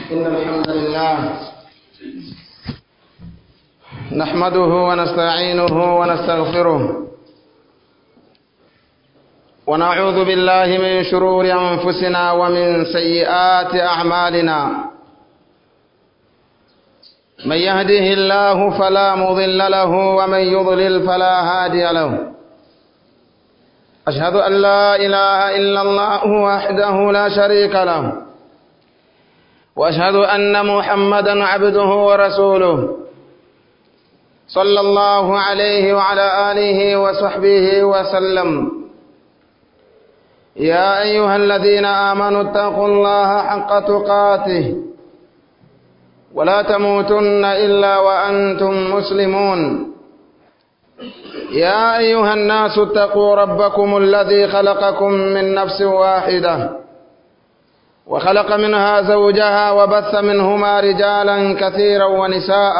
إن الحمد لله نحمده ونستعينه ونستغفره ونعوذ بالله من شرور أنفسنا ومن سيئات أعمالنا من يهده الله فلا مضل له ومن يضلل فلا هادي له أشهد أن لا إله إلا الله وحده لا شريك له وأشهد أن محمدا عبده ورسوله صلى الله عليه وعلى آله وصحبه وسلم يا أيها الذين آمنوا اتقوا الله حق تقاته ولا تموتن إلا وأنتم مسلمون يا أيها الناس اتقوا ربكم الذي خلقكم من نفس واحدة وخلق منها زوجها وبث منهما رجالا كثيرا ونساء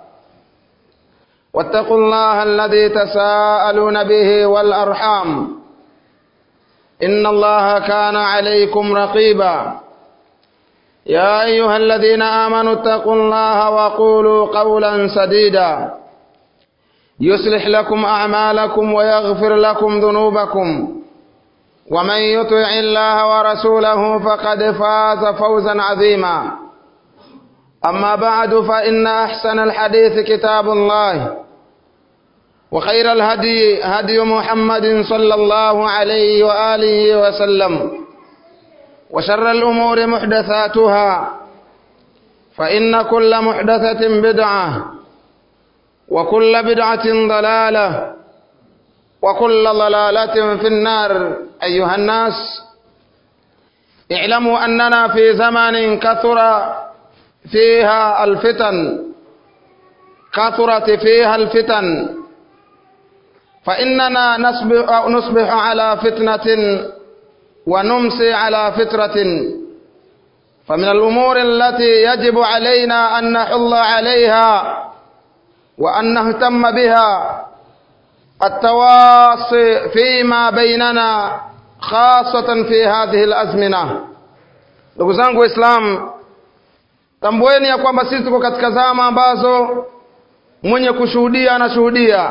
واتقوا الله الذي تساءلون به والأرحام إن الله كان عليكم رقيبا يا أيها الذين آمنوا اتقوا الله وقولوا قولا سديدا يصلح لكم أعمالكم ويغفر لكم ذنوبكم ومن يطع الله ورسوله فقد فاز فوزا عظيما أما بعد فإن أحسن الحديث كتاب الله وخير الهدي هدي محمد صلى الله عليه وآله وسلم وشر الأمور محدثاتها فإن كل محدثة بدعة وكل بدعة ضلالة وكل ضلالة في النار أيها الناس اعلموا أننا في زمن كثر فيها الفتن كثرت فيها الفتن فإننا نصبح, نصبح على فتنة ونمسي على فترة فمن الأمور التي يجب علينا أن نحل عليها وأن نهتم بها التواصي فيما بيننا خاصة في هذه الأزمنة ndugu zangu waislamu tambueni ya kwamba sisi tuko katika zama ambazo mwenye kushuhudia anashuhudia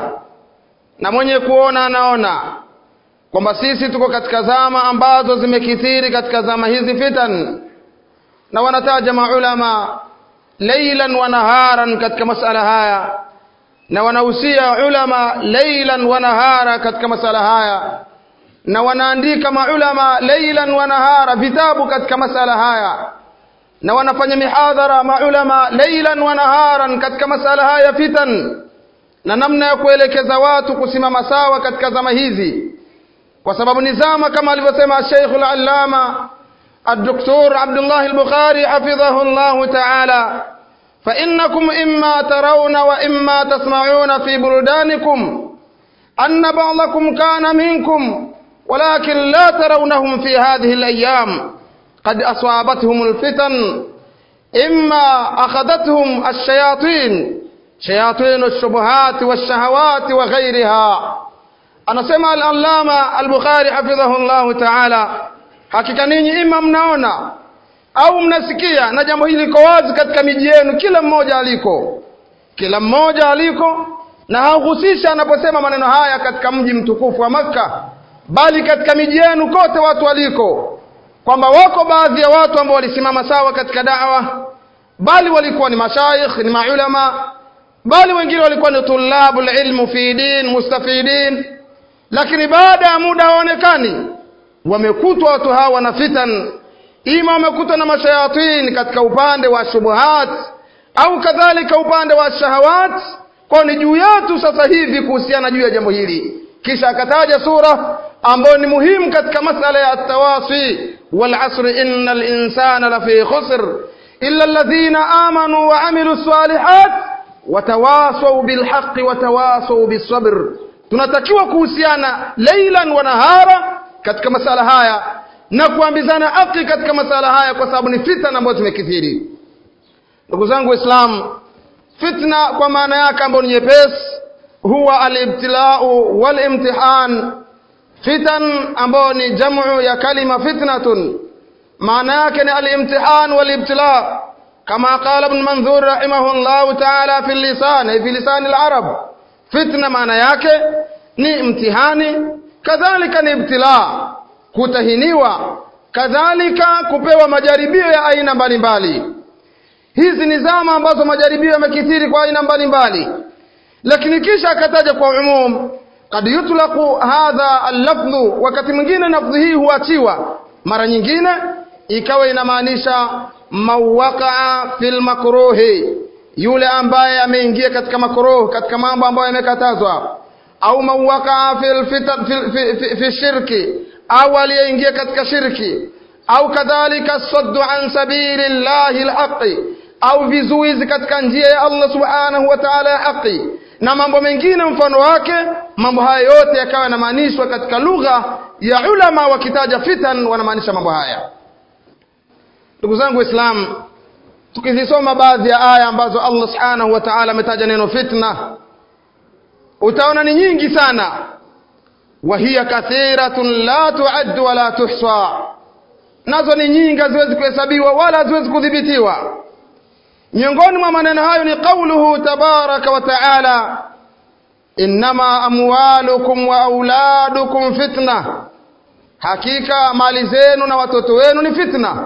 na mwenye kuona anaona kwamba sisi tuko katika zama ambazo zimekithiri katika zama hizi fitan na wanataja maulama leilan wa naharan katika masala haya na wanahusia ulama leilan wa nahara katika masala haya na wanaandika maulama leilan wa nahara vitabu katika masala haya na wanafanya mihadhara maulama leilan wa naharan katika masala haya fitan na namna ya kuelekeza watu kusimama sawa katika zama hizi kwa sababu ni zama kama alivyosema Sheikh al-Allama الدكتور عبد الله البخاري حفظه الله تعالى فإنكم إما ترون وإما تسمعون في بلدانكم أن بعضكم كان منكم ولكن لا ترونهم في هذه الأيام قد أصابتهم الفتن إما أخذتهم الشياطين شياطين الشبهات والشهوات وغيرها أنا سمع الألامة البخاري حفظه الله تعالى hakika ninyi ima mnaona au mnasikia na jambo hili liko wazi katika miji yenu kila mmoja aliko kila mmoja aliko na hauhusisha anaposema maneno haya katika mji mtukufu wa Makka bali katika miji yenu kote watu waliko kwamba wako baadhi ya watu ambao walisimama sawa katika dawa bali walikuwa ni mashaikh ni maulama bali wengine walikuwa ni tulabul ilmu fi din mustafidin lakini baada ya muda hawaonekani wamekutwa watu hawa na fitan ima wamekutwa na mashayatin katika upande wa shubuhat au kadhalika upande wa shahawat kwa ni juu yetu sasa hivi kuhusiana juu ya jambo hili kisha akataja sura ambayo ni muhimu katika masala ya tawasi wal asr innal insana lafi khusr illa alladhina amanu wa amilu salihat watawasaw bilhaqqi watawasaw bisabr tunatakiwa kuhusiana leilan wa nahara katika masala haya na kuambizana haki katika masala haya kwa sababu ni fitna ambazo zimekithiri ndugu zangu waislamu fitna kwa maana yake ambayo ni nyepesi huwa alibtilau walimtihan fitan ambayo ni jamu ya kalima fitnatun maana yake ni alimtihan walibtila kama qala ibn manzur rahimahullah ta'ala fi lisan fi lisan al-arab fitna maana yake ni mtihani kadhalika ni ibtila kutahiniwa kadhalika kupewa majaribio ya aina mbalimbali hizi ni zama ambazo majaribio yamekithiri kwa aina mbalimbali lakini kisha akataja kwa umum kad yutlaqu hadha al-lafdhu wakati mwingine lafdhi hii huachiwa mara nyingine ikawa inamaanisha mawaqaa fil makruhi yule ambaye ameingia katika makruh katika mambo ambayo yamekatazwa au mawaqaa fil fitan fi, fi, fi, fi shirki au aliyeingia katika shirki au kadhalika saddu an sabili llahi alhaqi au vizuizi katika njia ya Allah subhanahu wa ta'ala ya haki na mambo mengine mfano wake mambo haya yote yakawa yanamaanishwa katika lugha ya ulama wakitaja fitan wanamaanisha mambo haya ndugu zangu waislamu tukizisoma baadhi ya aya ambazo Allah subhanahu wa ta'ala ametaja neno fitna utaona ni nyingi sana wa hiya kathiratun la tu'ad wa la tuhsa nazo ni nyingi haziwezi kuhesabiwa wala haziwezi kudhibitiwa miongoni mwa maneno hayo ni qauluhu tabaraka wa taala innama amwalukum wa auladukum fitna hakika mali zenu na watoto wenu ni fitna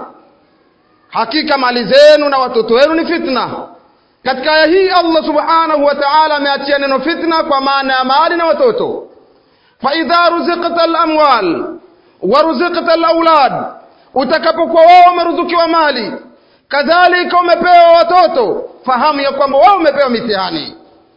hakika mali zenu na watoto wenu ni fitna katika aya hii Allah subhanahu wa ta'ala ameachia neno fitna kwa maana ya mali na watoto fa idha ruziqta al-amwal wa ruziqta al-aulad utakapokuwa wao umeruzukiwa mali kadhalika umepewa watoto fahamu ya kwamba wewe umepewa mitihani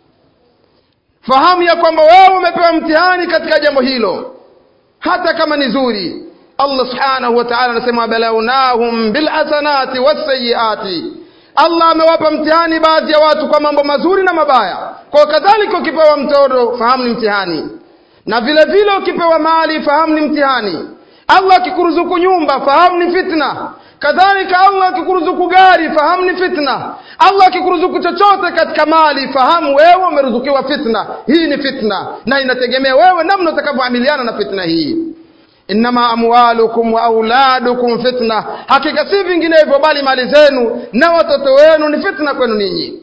fahamu ya kwamba wewe umepewa mtihani katika jambo hilo hata kama ni zuri Allah subhanahu wa ta'ala anasema balawnahum bilhasanati wasayiati Allah amewapa mtihani baadhi ya watu kwa mambo mazuri na mabaya kwa kadhalika ukipewa mtoto fahamu ni mtihani na vile vile ukipewa mali fahamu ni mtihani Allah akikuruzuku nyumba fahamu ni fitna kadhalika Allah akikuruzuku gari fahamu ni fitna Allah akikuruzuku chochote katika mali fahamu wewe umeruzukiwa fitna hii ni fitna na inategemea wewe namna utakavyoamiliana na fitna hii innama amwalukum wa auladukum fitna hakika si vinginevyo bali mali zenu na watoto wenu ni fitna kwenu ninyi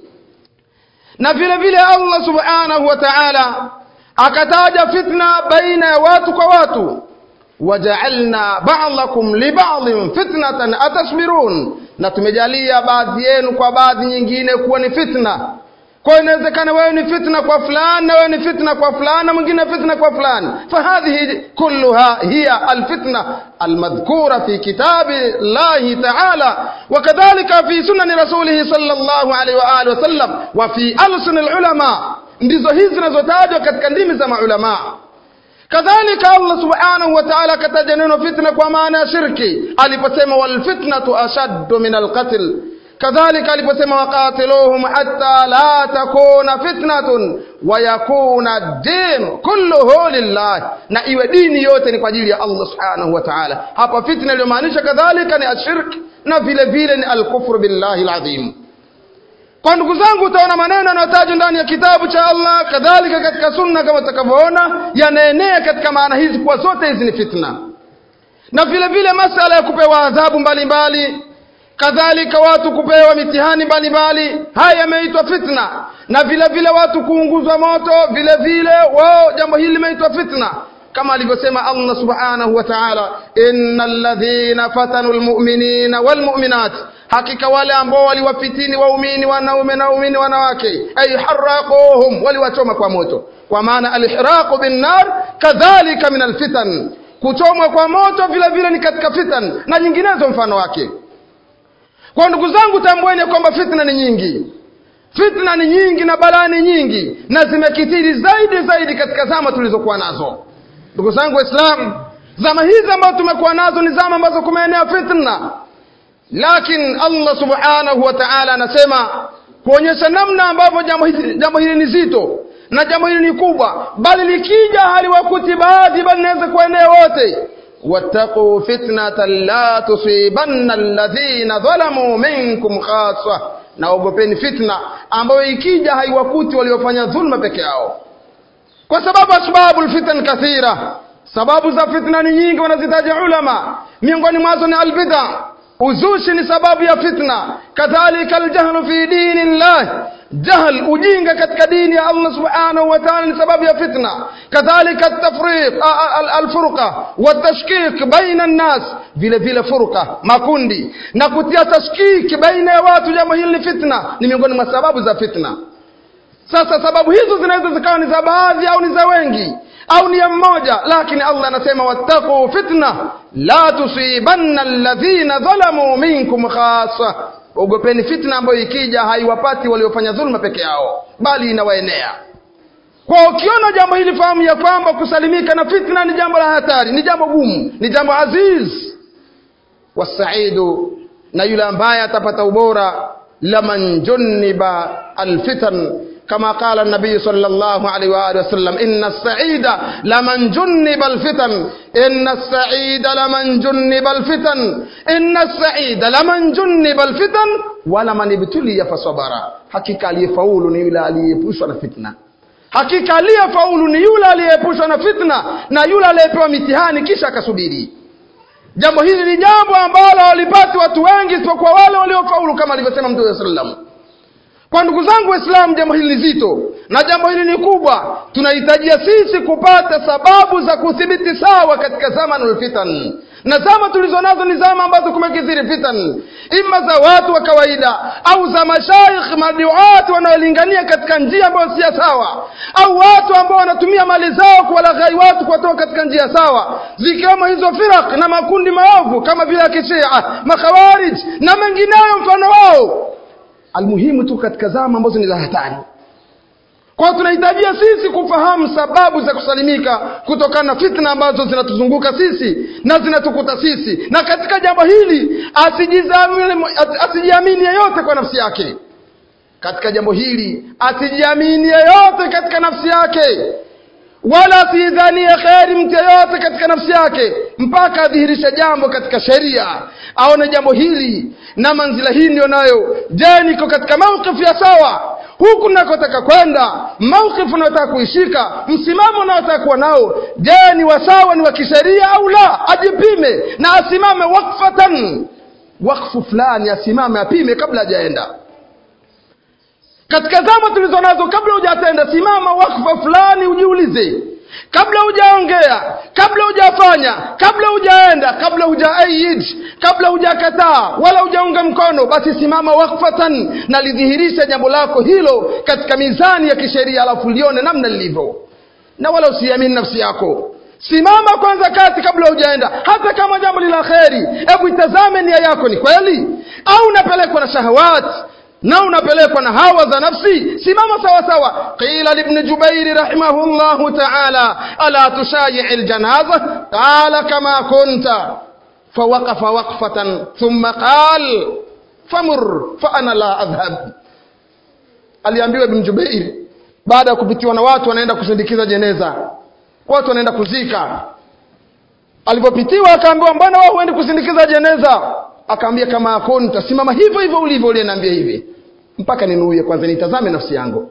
na vile vile Allah subhanahu wa ta'ala akataja fitna baina ya watu kwa watu waja'alna ba'dakum li ba'dhin fitnatan atasbirun na tumejalia baadhi yenu kwa baadhi nyingine kuwa ni fitna kwa inawezekana wewe ni fitna kwa fulani na wewe ni fitna kwa fulani na mwingine fitna kwa fulani fahadhihi kulluha hiya alfitna almadhkura fi kitabi llahi ta'ala wakadhalika fi sunani rasulihi sallallahu alaihi wa alihi wasallam wa fi alsun alulama ndizo hizi zinazotajwa katika ndimi za maulama kadhalika Allah subhanahu wa ta'ala akataja neno fitna kwa maana ya shirki aliposema wal fitnatu ashaddu min alqatl kadhalika aliposema waqatiluhum hatta la takuna fitnatun wa yakuna ad-din kulluhu lillah na iwe dini yote ni kwa ajili ya Allah subhanahu wa ta'ala hapa fitna iliyomaanisha kadhalika ni ashirk na vile vile ni al-kufru billahi al-azim kwa ndugu zangu utaona maneno yanayotajwa ndani ya kitabu cha Allah kadhalika katika sunna kama utakavyoona yanaenea katika maana hizi kuwa zote hizi ni fitna na vile vile masala ya kupewa adhabu mbalimbali kadhalika watu kupewa mitihani mbalimbali haya yameitwa fitna na vile vile watu kuunguzwa moto vile vile wao jambo hili limeitwa fitna kama alivyosema Allah subhanahu wa ta'ala innal ladhina fatanu almu'minina walmu'minat hakika wale ambao waliwafitini waumini wanaume na waumini wanawake ay haraquhum waliwachoma kwa moto kwa maana alihraqu bin nar kadhalika min alfitan kuchomwa kwa moto vile vile ni katika fitan na nyinginezo mfano wake kwa ndugu zangu tambueni kwamba fitna ni nyingi fitna ni nyingi na balaa ni nyingi na zimekithiri zaidi zaidi katika zama tulizokuwa nazo ndugu zangu waislamu zama hizi ambazo tumekuwa nazo ni zama ambazo kumeenea fitna lakini Allah subhanahu wa ta'ala anasema kuonyesha namna ambavyo jambo hili, jambo hili ni zito na jambo hili ni kubwa bali likija haliwakuti baadhi bali inaweza kuenea wote wattaqu fitnatan la tusibanna alladhina dhalamu minkum khassa na ogopeni fitna ambayo ikija haiwakuti waliofanya dhulma peke yao kwa sababu asbabu alfitan kathira sababu za fitna ni nyingi wanazitaja ulama miongoni mwazo ni albid'a uzushi ni sababu ya fitna kadhalika aljahlu fi dini llah jahl ujinga katika dini ya Allah subhanahu wa ta'ala ni sababu ya fitna kadhalika at-tafriq al-furqa wat-tashkik baina an-nas vile vile furqa makundi na kutia tashkik baina ya watu jambo hili ni fitna ni miongoni mwa sababu za fitna sasa sababu hizo zinaweza zikawa ni za baadhi au ni za wengi au ni ya mmoja lakini Allah anasema wattaqu fitna la tusibanna alladhina dhalamu minkum khassa ogopeni fitna ambayo ikija haiwapati waliofanya dhulma peke yao bali inawaenea kwa ukiona jambo hili fahamu ya kwamba kusalimika na fitna ni jambo la hatari ni jambo gumu ni jambo aziz wasaidu na yule ambaye atapata ubora laman junniba alfitan كما قال النبي صلى الله عليه وآله وسلم إن السعيد لمن جنب الفتن إن السعيد لمن جنب الفتن إن السعيد لمن جنب الفتن ولمن ابتلي فصبر hakika aliyefaulu ni yule aliyeepushwa na fitna hakika aliyefaulu ni yule aliyeepushwa na fitna na yule aliyepewa mitihani kisha akasubiri jambo hili ni jambo ambalo walipati watu wengi isipokuwa wale waliofaulu kama alivyosema mtume sallam kwa ndugu zangu waislamu jambo hili ni zito na jambo hili ni kubwa tunahitajia sisi kupata sababu za kuthibiti sawa katika zamanul fitan na zama tulizo nazo ni zama ambazo kumekithiri fitan ima za watu wa kawaida au za mashaikh maduati wanaolingania katika njia ambayo si sawa au watu ambao wanatumia mali zao kuwalaghai watu kuwatoa katika njia sawa zikiwemo hizo firak na makundi maovu kama vile ya kishia makhawarij na mengineyo mfano wao almuhimu tu katika zama ambazo ni za hatari kwa tunahitajia sisi kufahamu sababu za kusalimika kutokana na fitna ambazo zinatuzunguka sisi na zinatukuta sisi na katika jambo hili asijiamini yeyote kwa nafsi yake katika jambo hili asijiamini yeyote katika nafsi yake wala asidhanie kheri mtu yeyote katika nafsi yake mpaka adhihirishe jambo katika sheria aone jambo hili na manzila hii ndio nayo je niko katika maukifu ya sawa huku nakotaka kwenda maukifu unayotaka kuishika msimamo unayotaka kuwa nao je ni wasawa ni wa kisheria au la ajipime na asimame wakfatan wakfu fulani asimame apime kabla hajaenda katika zama tulizo nazo kabla hujatenda simama wakfa fulani ujiulize kabla hujaongea kabla hujafanya kabla hujaenda kabla hujaayid kabla hujakataa wala hujaunga mkono basi simama wakfatan na lidhihirisha jambo lako hilo katika mizani ya kisheria alafu lione namna lilivyo na wala usiamini nafsi yako simama kwanza kati kabla hujaenda hata kama jambo ni la kheri hebu itazame nia yako ni kweli au unapelekwa na shahawati na unapelekwa na hawa za nafsi simama sawa sawa qila libni jubairi rahimahullahu taala ala tushayii ljanaza qala kama kunta fawaqafa waqfatan thumma qal famur fa ana la adhhab aliambiwa ibn jubairi baada ya kupitiwa na watu wanaenda kusindikiza jeneza watu wanaenda kuzika alipopitiwa akaambiwa mbona wao huendi kusindikiza jeneza akaambia kama kunta simama hivyo hivyo ulivyo uliyeniambia hivi mpaka ninuie kwanza nitazame nafsi yangu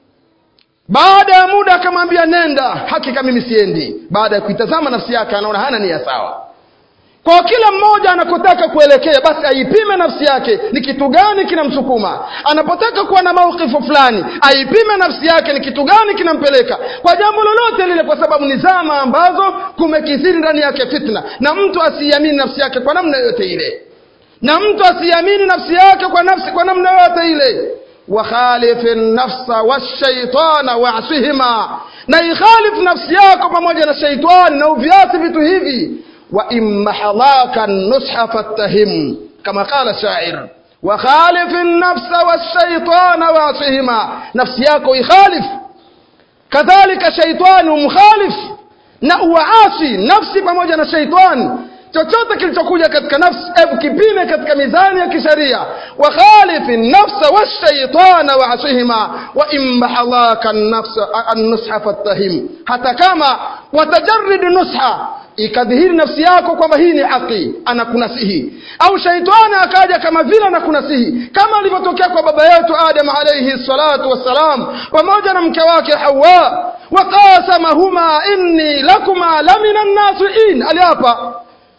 baada ya muda akamwambia nenda hakika mimi siendi baada ya kuitazama nafsi yake anaona hana nia sawa kwa kila mmoja anakotaka kuelekea basi aipime nafsi yake ni kitu gani kinamsukuma anapotaka kuwa na maukifu fulani aipime nafsi yake ni kitu gani kinampeleka kwa jambo lolote lile kwa sababu ni zama ambazo kumekithiri ndani yake fitna na mtu asiamini nafsi yake kwa namna yoyote ile na mtu asiamini nafsi yake kwa nafsi kwa namna yoyote ile wakhalifi nafsa washaitana wasihima na ikhalif nafsi yako pamoja na shaitani na uviasi vitu hivi wa imma halaka nusha fattahim kama qala shair wakhalif nafsa washaitana wasihima nafsi yako ikhalif kadhalika shaitani umkhalif na uwaasi nafsi pamoja na shaitani chochote kilichokuja katika nafsi hebu kipime katika mizani ya kisheria wakhalifi nafsa washaitana waasihima wa imma halaka annusha fattahim hata kama watajarrid nusha ikadhihiri nafsi yako kwamba hii ni haki anakunasihi au shaitani akaja kama vile anakunasihi kama alivyotokea kwa baba yetu adam alayhi salatu wassalam pamoja na mke wake hawa waqasamahuma inni lakuma lamina nnasiin aliapa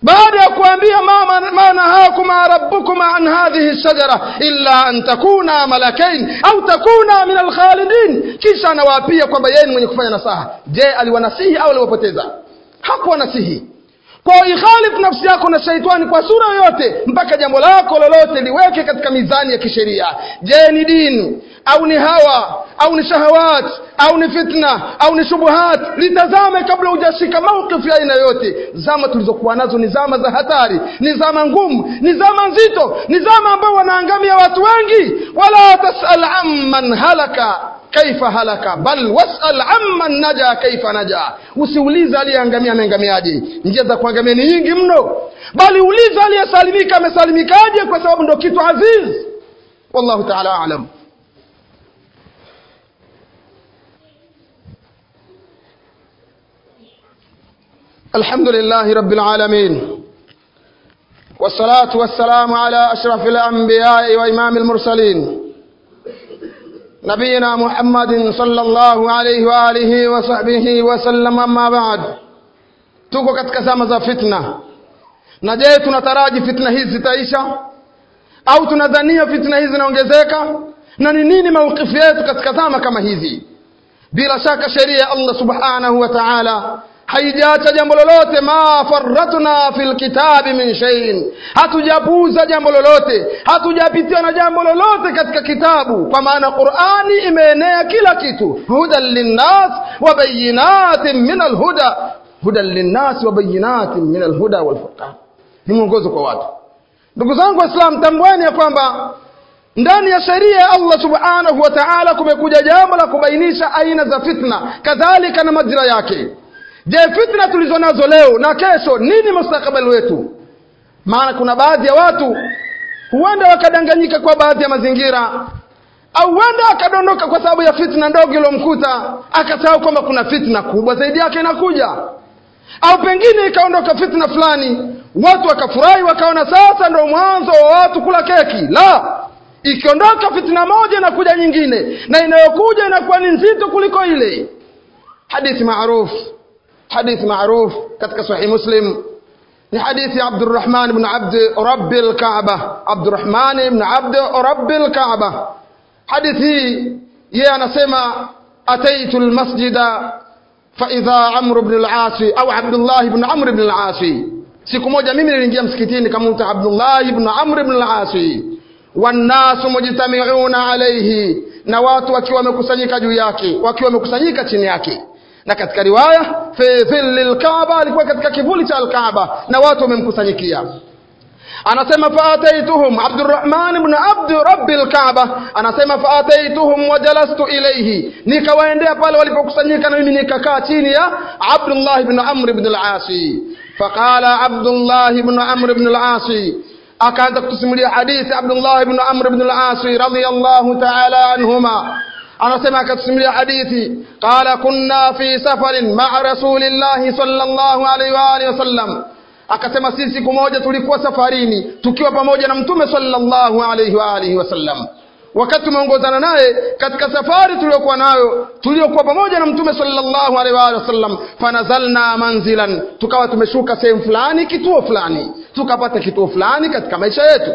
baada ya kuambia ma ma nahakuma rabbukuma an hadhihi shajara illa an takuna malakain au takuna min alkhalidin kisha anawaapia kwamba yeye ni mwenye kufanya nasaha je aliwanasihi au aliwapoteza hakuwanasihi kwa ikhalifu nafsi yako na shaitani kwa sura yoyote mpaka jambo lako lolote liweke katika mizani ya kisheria je ni dini au ni hawa au ni shahawat au ni fitna au ni shubuhat litazame kabla hujashika maukifu ya aina yoyote zama tulizokuwa nazo ni zama za hatari ni zama ngumu ni zama nzito ni zama ambao wanaangamia watu wengi wala tasal amman halaka kaifa halaka bal wasal amman naja kaifa naja usiulize aliyeangamia ameangamiaje njia za kuangamia ni nyingi mno bali uliza aliyesalimika amesalimikaje kwa sababu ndo kitu aziz wallahu taala alam الحمد لله رب العالمين والصلاة والسلام على أشرف الأنبياء وإمام المرسلين نبينا محمد صلى الله عليه وآله وصحبه وسلم أما بعد tuko katika zama za fitna na je tunataraji fitna hizi zitaisha au tunadhania fitna hizi zinaongezeka na ni nini maukifu yetu katika zama kama hizi bila shaka sheria ya allah subhanahu wa taala haijaacha jambo lolote ma faratna fil kitabi min shay'in hatujapuuza jambo lolote hatujapitiwa na jambo lolote katika kitabu kwa maana qurani imeenea kila kitu hudan linnas wa bayinatin min alhuda hudan linnas wa bayinatin min alhuda walfurqan ni mwongozo kwa watu ndugu zangu waislam tambueni ya kwamba ndani ya sheria ya allah subhanahu wa taala kumekuja jambo la kubainisha aina za fitna kadhalika na majira yake je fitna tulizo nazo leo na kesho nini mustakabali wetu maana kuna baadhi ya watu huenda wakadanganyika kwa baadhi ya mazingira au huenda akadondoka kwa sababu ya fitna ndogo iliyomkuta akasahau kwamba kuna fitna kubwa zaidi yake inakuja au pengine ikaondoka fitna fulani watu wakafurahi wakaona sasa ndo mwanzo wa watu kula keki la ikiondoka fitna moja inakuja nyingine na inayokuja inakuwa ni nzito kuliko ile hadithi maarufu حديث معروف كتك صحيح مسلم ni hadithi ya Abdurrahman ibn Abd Rabb al-Kaaba Abdurrahman ibn Abd Rabb al-Kaaba hadithi hii yeye anasema ataitu al-masjida fa idha Amr ibn al-As au Abdullah ibn Amr ibn al-As siku moja mimi niliingia msikitini kama Abdullah ibn Amr ibn al-As wannasu mujtami'una alayhi na watu wakiwa wamekusanyika juu yake wakiwa wamekusanyika chini yake na katika riwaya fi dhilli lkaaba alikuwa katika kivuli cha alkaaba na watu wamemkusanyikia anasema faataituhum abdurrahman ibn abd rabbi lkaaba anasema faataituhum wajalastu ilaihi nikawaendea pale walipokusanyika na mimi nikakaa chini ya abdullah ibn amr ibn al-asi faqala abdullah ibn amr ibn al-asi akaanza kutusimulia hadithi abdullah ibn amr ibn al-asi radiyallahu ta'ala anhuma anasema akatusimulia hadithi qala kunna fi safarin maa rasulillahi sallallahu alaihi wa alihi wasallam akasema sisi siku moja tulikuwa safarini tukiwa pamoja na mtume sallallahu alaihi wa alihi wasallam wakati tumeongozana naye katika safari tuliyokuwa nayo tuliyokuwa pamoja na mtume sallallahu alaihi wa alihi wasallam fanazalna manzilan tukawa tumeshuka sehemu fulani kituo fulani tukapata kituo fulani katika maisha yetu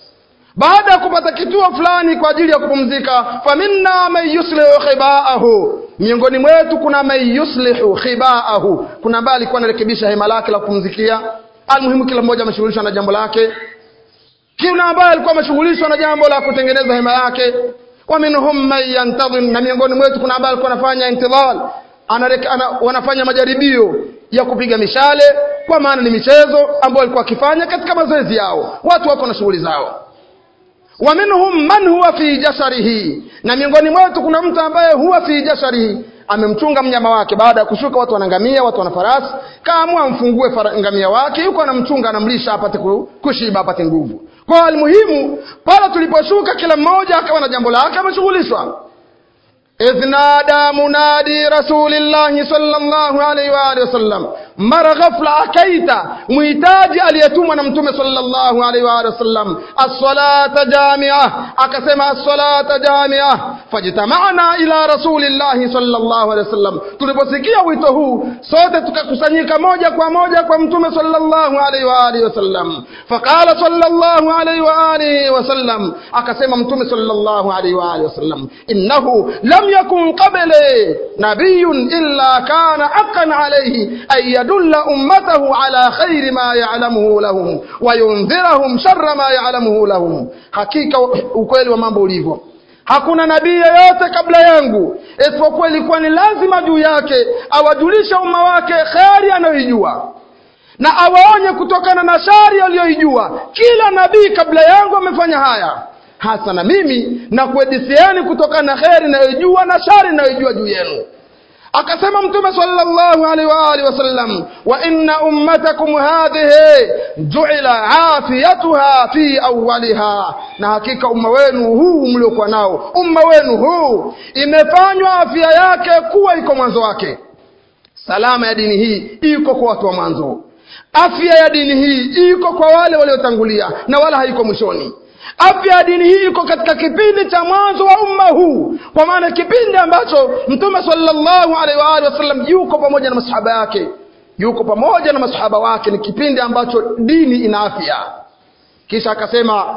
baada ya kupata kituo fulani kwa ajili ya kupumzika faminna man yuslihu khibaahu miongoni mwetu kuna man yuslihu khibaahu kuna ambaye alikuwa anarekebisha hema lake la kupumzikia almuhimu kila mmoja ameshughulishwa na jambo lake kuna ambaye alikuwa ameshughulishwa na jambo la kutengeneza hema yake wa minhum man yantadhir na miongoni mwetu kuna ambaye alikuwa anafanya intidhal Anareka, ana, wanafanya majaribio ya kupiga mishale kwa maana ni michezo ambayo walikuwa wakifanya katika mazoezi yao watu wako na shughuli zao wa minhum man huwa fi jasarihi na miongoni mwetu kuna mtu ambaye huwa fi jasarihi amemchunga mnyama wake baada ya kushuka watu wanangamia watu wana farasi kaamua amfungue ngamia wake yuko anamchunga anamlisha apate kushiba apate nguvu kwa almuhimu pale tuliposhuka kila mmoja akawa na jambo lake ameshughulishwa idh nada munadi rasulillahi sallallahu alaihi wa alihi wasallam mara ghafla akaita muhitaji aliyetumwa na mtume sallallahu alaihi wa alihi wasallam as-salata jamia akasema as-salata jamia fajtama'na ila rasulillahi sallallahu alaihi wasallam tuliposikia wito huu sote tukakusanyika moja kwa moja kwa mtume sallallahu alaihi wa alihi wasallam faqala sallallahu alaihi wa alihi wasallam akasema mtume sallallahu alaihi wa alihi wasallam innahu lam yakun qabli nabiyyun illa kana haqqan alayhi an yadulla ummatahu ala khairi ma ya'lamuhu lahum wa yundhirahum sharra ma ya'lamuhu lahum hakika ukweli wa mambo ulivyo hakuna nabii yeyote kabla yangu isipokuwa ilikuwa ni lazima juu yake awajulishe umma wake kheri anayoijua na awaonye kutokana na shari aliyoijua kila nabii kabla yangu amefanya haya hasa na mimi na kuedisieni kutokana na kheri inayojua na shari inayojua juu yenu akasema mtume sallallahu alaihi wa alihi wasallam wa inna ummatakum hadhihi ju'ila afiyatuha fi awwaliha na hakika umma wenu huu mliokuwa nao umma wenu huu imefanywa afya yake kuwa iko mwanzo wake salama ya dini hii iko kwa watu wa mwanzo afya ya dini hii iko kwa wale waliotangulia na wala haiko mwishoni afya ya dini hii iko katika kipindi cha mwanzo wa umma huu kwa maana kipindi ambacho mtume sallallahu alaihi wa alihi wasallam yuko pamoja na masahaba yake yuko pamoja na masahaba wake ni kipindi ambacho dini ina afya kisha akasema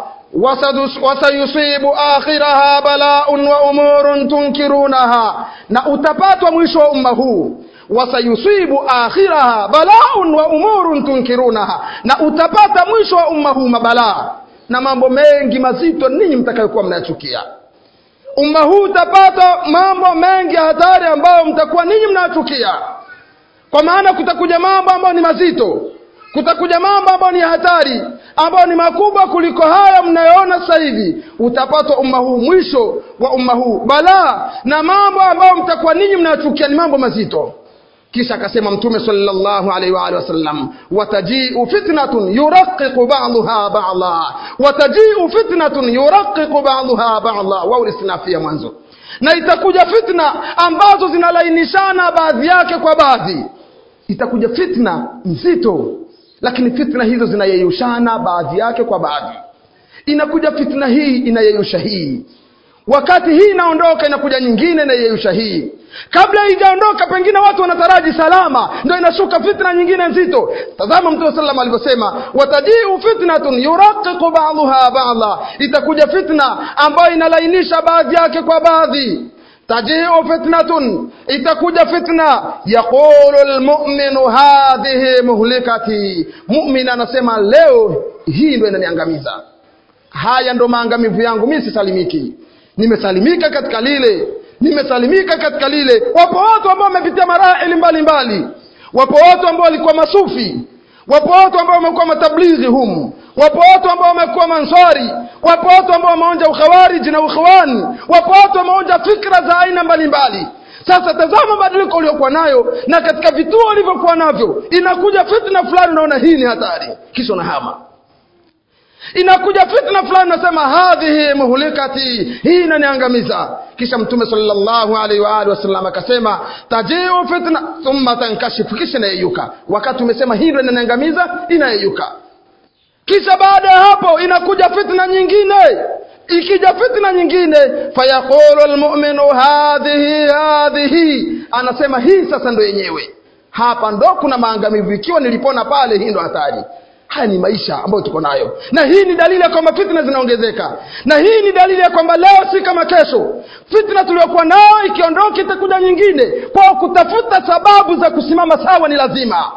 wasayusibu akhiraha balaun wa umurun tunkirunaha na utapatwa mwisho wa umma huu wasayusibu akhiraha balaun wa umurun tunkirunaha na utapata mwisho wa umma huu mabalaa na mambo mengi mazito ninyi mtakayokuwa mnayachukia umma huu utapata mambo mengi ya hatari ambayo mtakuwa ninyi mnayachukia kwa maana kutakuja mambo ambayo ni mazito kutakuja mambo ambayo ni hatari ambayo ni makubwa kuliko haya mnayoona sasa hivi utapata umma huu mwisho wa umma huu balaa na mambo ambayo mtakuwa ninyi mnayachukia ni mambo mazito kisha akasema mtume sallallahu alaihi wa alihi wasallam watajiu fitnatun yuraqiqu ba'daha ba'dha watajiu fitnatun yuraqiqu ba'daha ba'dha wa ulisnafia mwanzo na itakuja fitna ambazo zinalainishana baadhi yake kwa baadhi itakuja fitna nzito lakini fitna hizo zinayeyushana baadhi yake kwa baadhi inakuja fitna hii inayeyusha hii wakati hii inaondoka inakuja nyingine inayeyusha hii kabla haijaondoka pengine watu wanataraji salama ndio inashuka fitna nyingine nzito tazama mtume sallam alivyosema watajiu fitnatun yuraqiqu ba'daha ba'dha itakuja fitna ambayo inalainisha baadhi yake kwa baadhi tajiu fitnatun itakuja fitna yaqulu almu'minu hadhihi muhlikati mu'min anasema leo hii ndio inaniangamiza haya ndo maangamivu yangu mimi sisalimiki nimesalimika katika lile nimesalimika katika lile wapo watu ambao wamepitia marahili mbalimbali wapo watu ambao walikuwa masufi wapo watu ambao wamekuwa matablighi humu wapo watu ambao wamekuwa mansari wapo watu ambao wameonja ukhawariji na ukhwani wapo watu wameonja fikra za aina mbalimbali sasa tazama badiliko uliokuwa nayo na katika vituo ulivyokuwa navyo inakuja fitna fulani unaona hii ni hatari kisha unahama inakuja fitna fulani nasema hadhihi muhlikati hii inaniangamiza kisha mtume sallallahu alaihi wa alihi wasallam akasema tajiu fitna thumma tankashifu kisha inayeyuka wakati umesema hii ndio inaniangamiza inayeyuka kisha baada ya hapo inakuja fitna nyingine ikija fitna nyingine fayaqulu almu'minu hadhihi hadhihi anasema hii sasa ndo yenyewe hapa ndo kuna maangamivu ikiwa nilipona pale hii ndo hatari haya ni maisha ambayo tuko nayo na hii ni dalili ya kwamba fitna zinaongezeka na hii ni dalili ya kwamba leo si kama kesho fitna tuliyokuwa nayo ikiondoka itakuja nyingine kwa kutafuta sababu za kusimama sawa ni lazima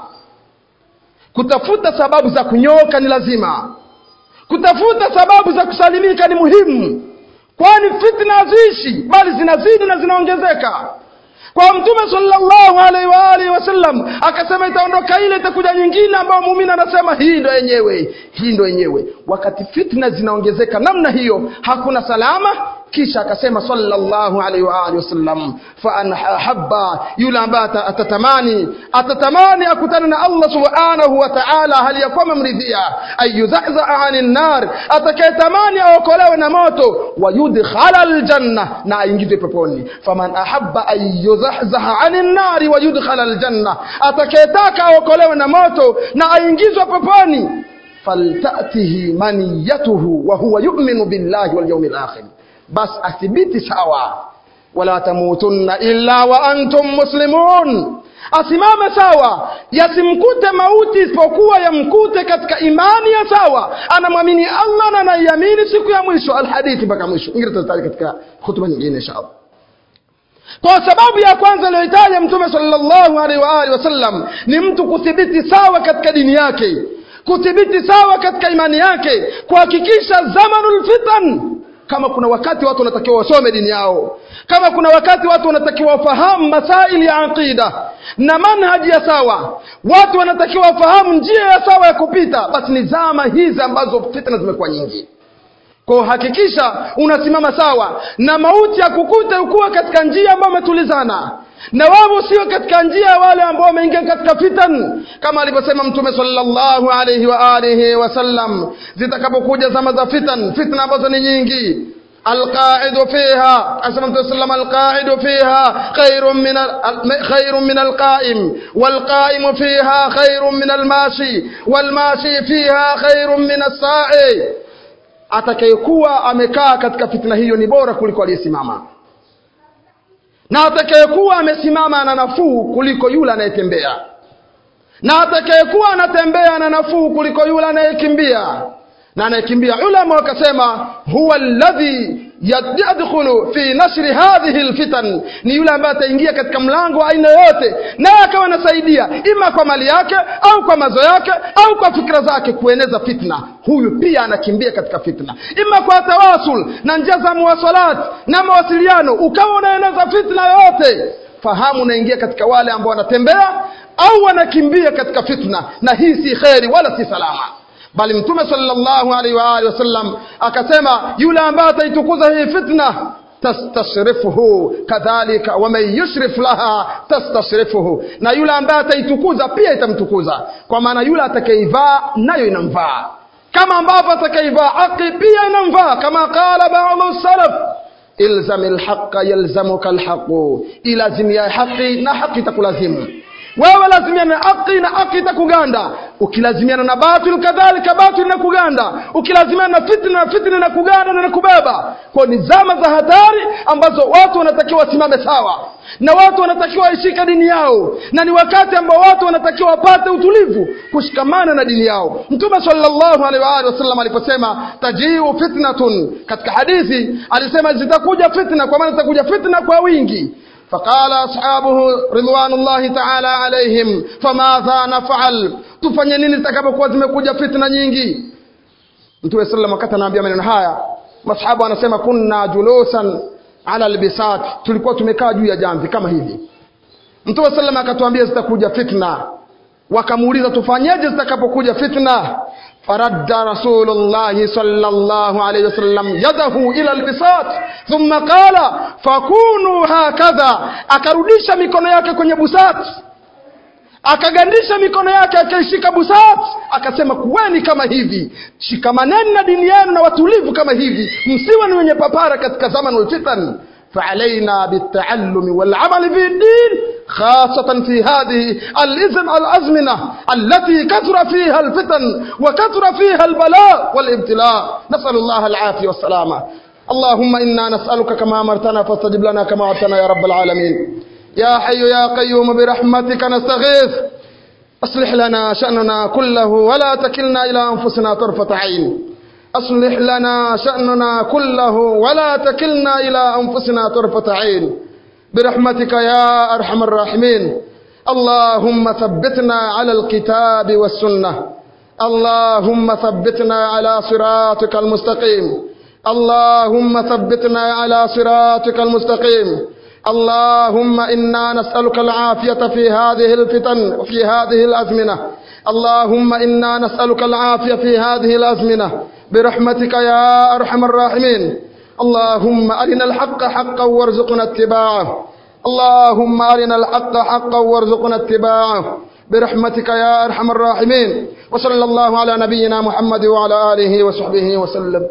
kutafuta sababu za kunyoka ni lazima kutafuta sababu za kusalimika ni muhimu kwani fitna haziishi bali zinazidi na zinaongezeka kwa mtume sallallahu alaihi wa alihi wasallam akasema itaondoka ile itakuja nyingine ambayo muumini anasema hii ndo yenyewe hii ndo yenyewe wakati fitna zinaongezeka namna hiyo hakuna salama kisha akasema sallallahu alaihi wa alihi wasallam fa an habba yule ambaye atatamani atatamani akutane na Allah subhanahu wa ta'ala hali ya kwamba mridhia ayuzahza anin nar atakayetamani aokolewe na moto wa yudkhala aljanna na aingizwe peponi faman ahabba ayuzahzaha anin nar wa yudkhala aljanna atakayetaka aokolewe na moto na aingizwe peponi faltatihi maniyatuhu wa huwa yu'minu billahi wal yawmil akhir bas athibiti sawa wala tamutunna illa wa antum muslimun asimame sawa yasimkute mauti isipokuwa yamkute katika imani ya sawa anamwamini Allah na anaiamini siku ya mwisho alhadithi mpaka mwisho ingine tutataja katika hutuba nyingine inshallah kwa sababu ya kwanza aliyoitaja mtume sallallahu alaihi wa alihi wasallam ni mtu kuthibiti sawa katika dini yake kuthibiti sawa katika imani yake kuhakikisha zamanul fitan kama kuna wakati watu wanatakiwa wasome dini yao kama kuna wakati watu wanatakiwa wafahamu masaili ya aqida na manhaji ya sawa watu wanatakiwa wafahamu njia ya sawa ya kupita basi ni zama hizi ambazo fitna zimekuwa nyingi kwa hakikisha unasimama sawa na mauti ya kukute ukuwa katika njia ambayo umetulizana na wao sio katika njia wale ambao wameingia katika fitan kama alivyosema mtume sallallahu alayhi wa alihi wasallam zitakapokuja zama za fitan fitna ambazo ni nyingi القاعد فيها أسمى الله وسلم القاعد فيها خير من خير من القائم والقائم فيها خير من الماشي والماشي فيها خير من الساعي atakayekuwa amekaa katika fitna hiyo ni bora kuliko aliyesimama na atakayekuwa amesimama ana nafuu kuliko yule anayetembea na atakayekuwa anatembea ana nafuu kuliko yule anayekimbia na anayekimbia ulama wakasema huwa alladhi yadkhulu fi nashri hadhihi alfitan ni yule ambaye ataingia katika mlango wa aina yoyote naye akawa anasaidia ima kwa mali yake au kwa mazo yake au kwa fikra zake kueneza fitna huyu pia anakimbia katika fitna ima kwa tawasul na njia za muwasalat na mawasiliano ukawa unaeneza fitna yoyote fahamu unaingia katika wale ambao wanatembea au wanakimbia katika fitna na hii si kheri wala si salama bali mtume sallallahu alaihi wa alihi wasallam akasema yule ambaye ataitukuza hii fitna tastashrifuhu kadhalika waman yushrif laha tastashrifuhu na yule ambaye ataitukuza pia itamtukuza kwa maana yule atakaivaa nayo inamvaa kama ambavyo atakaivaa haki pia inamvaa kama qala ba'dhu salaf ilzam alhaqa yalzamuka alhaqu ilazimia haki na haki itakulazimu wewe lazimiana na haki na haki itakuganda ukilazimiana na batil kadhalika batil na kuganda ukilazimiana na fitna na fitna na kuganda na kubeba kwa ni zama za hatari ambazo watu wanatakiwa wasimame sawa na watu wanatakiwa waishike dini yao na ni wakati ambao watu wanatakiwa wapate utulivu kushikamana na dini yao mtume sallallahu alaihi wa alihi wasallam aliposema tajiu fitnatun katika hadithi alisema zitakuja fitna kwa maana zitakuja fitna kwa wingi فقال أصحابه رضوان الله تعالى عليهم فماذا نفعل tufanye nini zitakapokuwa zimekuja fitna nyingi mtume sallam wakati anaambia maneno haya masahabu wanasema kunna julusan ala albisat tulikuwa tumekaa juu ya jamvi kama hivi mtume sallam akatuambia zitakuja fitna wakamuuliza tufanyeje zitakapokuja fitna فرد رسول الله صلى الله عليه وسلم يده إلى البساط ثم قال فكونوا هكذا akarudisha mikono yake kwenye busati akagandisha mikono yake akaishika busat akasema kuweni kama hivi shikamaneni na dini yenu na watulivu kama hivi msiwe ni wenye papara katika zaman ulfitan فعلينا بالتعلم والعمل في الدين خاصة في هذه الإزم الأزمنة التي كثر فيها الفتن وكثر فيها البلاء والابتلاء نسأل الله العافية والسلامة اللهم إنا نسألك كما أمرتنا فاستجب لنا كما وعدتنا يا رب العالمين يا حي يا قيوم برحمتك نستغيث أصلح لنا شأننا كله ولا تكلنا إلى أنفسنا طرفة عين أصلح لنا شأننا كله ولا تكلنا إلى أنفسنا طرفة عين برحمتك يا أرحم الراحمين اللهم ثبتنا على الكتاب والسنة اللهم ثبتنا على صراطك المستقيم اللهم ثبتنا على صراطك المستقيم اللهم إنا نسألك العافية في هذه الفتن وفي هذه الأزمنة اللهم إنا نسألك العافية في هذه الأزمنة برحمتك يا أرحم الراحمين اللهم أرنا الحق حقا وارزقنا اتباعه اللهم أرنا الحق حقا وارزقنا اتباعه برحمتك يا أرحم الراحمين وصلى الله على نبينا محمد وعلى آله وصحبه وسلم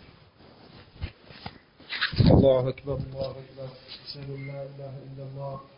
الله أكبر الله أكبر أشهد أن لا إله إلا الله